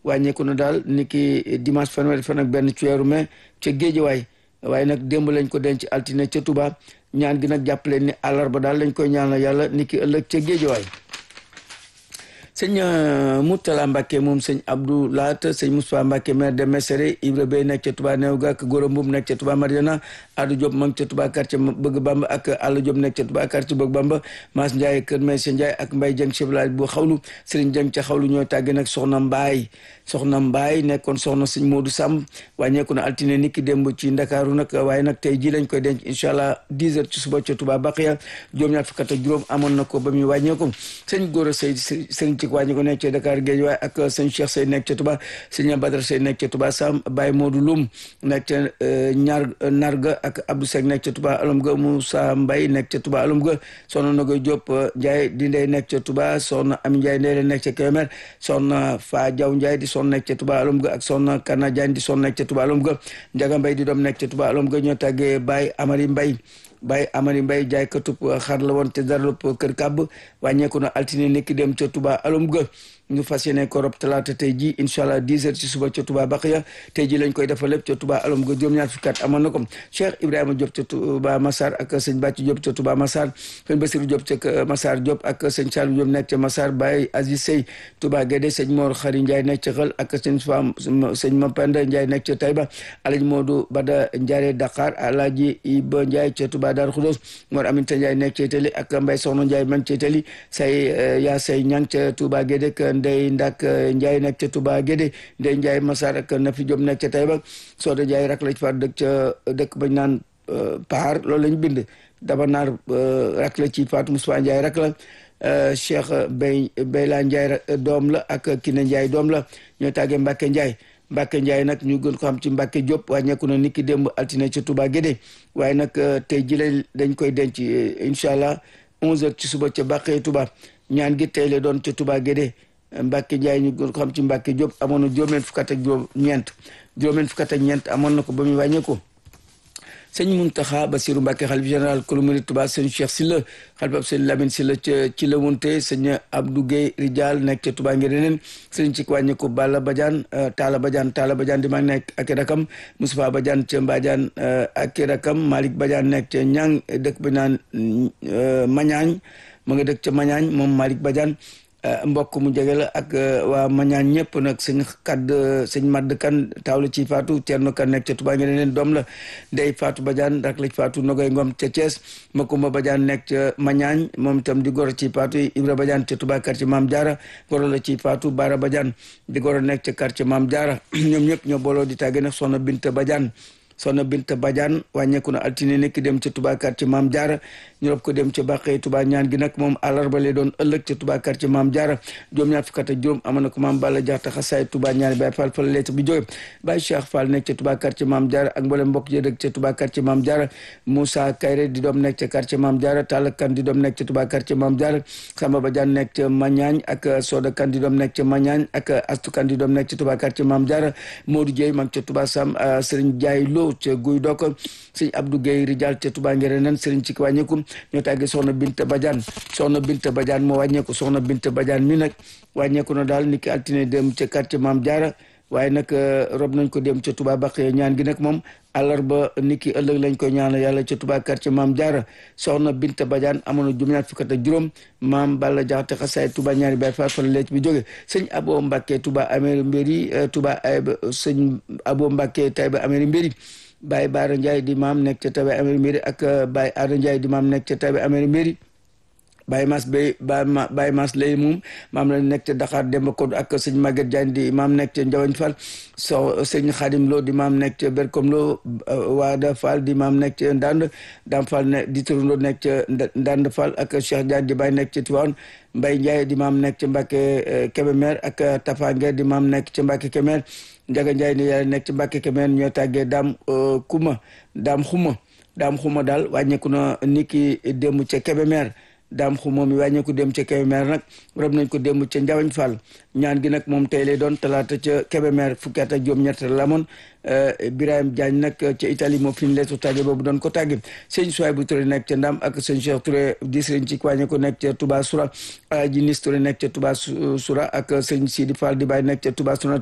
wàññeeku na daal ni ki dimanche fanweeri fan ak benn ci weeru mai ca Géejawaay waaye nag démb lañ ko denc altine ca Touba ñaan gi nag jàpp leen ni àllarba daal lañ koy ñaanal yàlla ni ki ëllëg ca Géejawaay sëñ Moutala Mbacke moom sëñ Abdou Laat sëñ Moustapha Mbacke maire de Mesere Ibra Bey nekk ca Touba Néew ga ak Gora Mboum nekk ca Touba Mariana Adou Diop ma ngi ca Touba quartier Bëgg Bamba ak Alla Diop nekk ca Touba quartier Bëgg Bamba Mass Ndiaye Kër Maysa Ndiaye ak Mbaye Dieng chef village bu xawlu Serigne Dieng ca xawlu ñooy tàgge nag soxna Mbaye soxna Mbaye nekkoon soxna sëñ Modou Samb wàññeeku na altine niki démb ci Ndakaaru nag waaye nag tey ji lañ koy denc incha allah 10 heures ci suba ca Touba Baqiya juróom-ñaar fukk ak juróom amoon na ko ba muy wàññeeku sëñ Gora Sey sëriñ ci wàññi ko nekk ca Dakar Géej waaye ak sëñ Cheikh Sey nekk ca Touba sëñ Badara Sey nekk ca Touba Sam Baye Modou Loum nekk ca ñaar Narga ak Abdou Seck nekk ca Touba alum ga Moussa Mbaye nekk ca Touba alum ga soxna Nogoy Diop Ndiaye di ndey nekk ca Touba soxna Ami Ndiaye ndey nekk ca Kébémer soxna Fa Diaw Ndiaye di son nekk ca Touba alum ga ak soxna Kana Diagne di son nekk ca Touba alum ga Ndiaga Mbaye di doom nekk ca Touba alum ga ñoo tàggee Baye Amari Mbaye Baye Amari Mbaye jaay katub xar la woon te dara lépp kër kàbb wàññeeku na altine nekk dem ca Touba alum ga ñu fas yéene ko rob talaata tey ji incha allah 10 heures ci suba ca Touba Baqiya tey ji lañ koy defal lépp ca Touba alum ga juróom-ñaar fukki at amoon na ko Cheikh Ibrahima Diop ca Touba Massar ak sëñ Bàcci Diop ca Touba Massar sëñ Bassirou Diop ca Massar Diop ak sëñ Saliou Diop nekk ca Massar Baye Aziz Sey Touba Guédé sëñ Mor Xari Ndiaye nekk ca Xël ak sëñ Fam sëñ Mapenda Ndiaye nekk ca Taïba Alaji Modou Bada Ndiare Dakar Alaji Iba Ndiaye ca Touba Darou Khoudoss Mor Aminta Ndiaye nekk ca Itali ak Mbaye Soxna Ndiaye man ca Itali say yaa say ñang ca Touba Guédé ak Ndey Ndak Ndiaye nekk ca Touba Guédé Ndey Ndiaye Massar ak Nafi Diop nekk ca Taïba Soda Ndiaye rak la ci faat dëkk ca dëkk bañ naan Paar loolu lañ bind daba naar rak la ci faatu Moussa Ndiaye rak la Cheikh Bay Bayla Ndiaye doom la ak Kine Ndiaye doom la ñoo tàggee Mbacke Ndiaye Mbacke Ndiaye nag ñu gën ko xam ci Mbacke Diop wàññeeku na niki démb altine ca Touba Guédé waaye nag tey jii dañ koy denc incha allah 11h ci suba ca Bàqee Touba ñaan gi tey la doon ca Touba Guédé Mbacke Ndiaye ñu gën ko xam ci Mbacke Diop amoon na juróom-ñeent fukk ak juróom-ñeent juróom-ñeent fukk ak ñeent amoon na ko ba muy wàññeeku. sëñ Muntaxa Basiru Mbàkke xalif général kulu murid Tuubaa sëñ Cheikh Sylla xalif ab sëñ Lamine Sylla ca ci la wunte sëñ Abdou Guèye Rijal nekk ca Tuubaa ngir neneen sëñ ci wàññi ko Balla Badiane Talla Badiane Talla Badiane di mag nekk ak rakam Moustapha Badiane ca Mbadiane ak rakam Malick Badiane nekk ca Ñang dëkk ba naan Mañaañ mu nga dëkk ca Mañaañ moom Malick Badiane mbokk mu jege la ak waa mañaan ñëpp nag sëñ kadd sëñ madd kan taawla ci faatu Cerno kan nekk ca Touba ngeen leen doom la ndey faatu Badiane rak la ci faatu Nogoy Ngom ca Thiès Makumba Badiane nekk ca mañaañ moom itam di goro ci faatu Ibra Badiane ca Touba quartier Maam Diarra goro la ci faatu Bara Badiane di goro nekk ca quartier Maam Diarra ñoom ñëpp ñoo booloo di tàgge nag soxna Binta Badiane soxna Binta Badiane wàññeeku na altine nekk dem ca Touba quartier Maam Diarra ñu rob ko dem ca Bàqee Touba ñaan gi nag moom àllarba lay doon ëllëg ca Touba quartier Maam Diarra juróom ñaar fukk ak juróom amoon na ko maam Balla Jaxta xasaay Touba ñaari Baye Fall fa la lettre bi jóge Baye Cheikh Fall nekk ca Touba quartier Maam Diarra ak mboolem mbokk jëdëk ca Touba quartier Maam Diarra Moussa Kayre di doom nekk ca quartier Maam Diarra Talla Kan di doom nekk ca Touba quartier Maam Diarra Samba Badiane nekk ca Mañaañ ak Soda Kan di doom nekk ca Mañaañ ak Astu Kan di doom nekk ca Touba quartier Maam Diarra Modou Dieye mag ca Touba Sam Serigne Diaye Lo ca Guy Dok sëñ Abdou Guèye Rijal ca Touba ngere nen sëriñ ci wàññeeku ñoo tàggee soxna Binta Badiane soxna Binta Badiane moo wàññeeku soxna Binta Badiane mi nag wàññeeku na daal niki altine dem ca quartier Maam Diarra waaye nag rob nañ ko dem ca Touba Bakhye ñaan gi nag moom àllarba niki ëllëg lañ koy ñaanal yàlla ca Touba quartier Maam Diarra soxna Binta Badiane amoon na juróom-ñaar fukk ak juróom maam Balla Jaxate xasaay Touba ñaari Baay Faal fa la leet bi jóge sëñ Abo Mbacke Touba Améri Mbéri Touba sëñ Abo Mbacke Taïba Améri Mbéri Baye Baara Ndiaye di maam nekk ca Taïba Améri Mbéri ak Baye Aada Ndiaye di maam nekk ca Taïba Améri Mbéri Baye Mas Bay Baye Mas lay moom maam la nekk ca Dakar Demba Kodou ak sëñ Maguette Diagne di maam nekk ca Ndiawagne Fall so sëñ Khadim Lo di maam nekk ca Berkom Lo Waada Fall di maam nekk ca Ndand Dam Fall ne di turandoo nekk ca Ndand Fall ak Cheikh Diagne di Baye nekk ca Tivaouane Mbaye Ndiaye di maam nekk ca Mbacke Kébémer ak Tafa Nguer di maam nekk ca Mbacke Kébémer Ndiaga Ndiaye ni yàlla nekk ca Mbacke Kébémer ñoo tàggee Dam Kuma Dam Xuma Dam Xuma daal wàññeeku na niki démb ca Kébémer daam xu moom i wàññeeku dem ca Kébémer nag rob nañ ko démb ca Njawañ Fall ñaan gi nag moom tey lay doon talaata ca Kébémer fukki at ak juróom-ñett la amoon Birahim Diagne nag ca Italie moo fi ñu leetu tàgge boobu doon ko tàgge sëñ Souaï bu Touré nekk ca Ndam ak sëñ Cheikh Touré di sëriñ ci wàññeeku nekk ca Touba Soura Alaaji Nis Touré nekk ca Touba Soura ak sëñ Sidi Fall di bàyyi nekk ca Touba Soura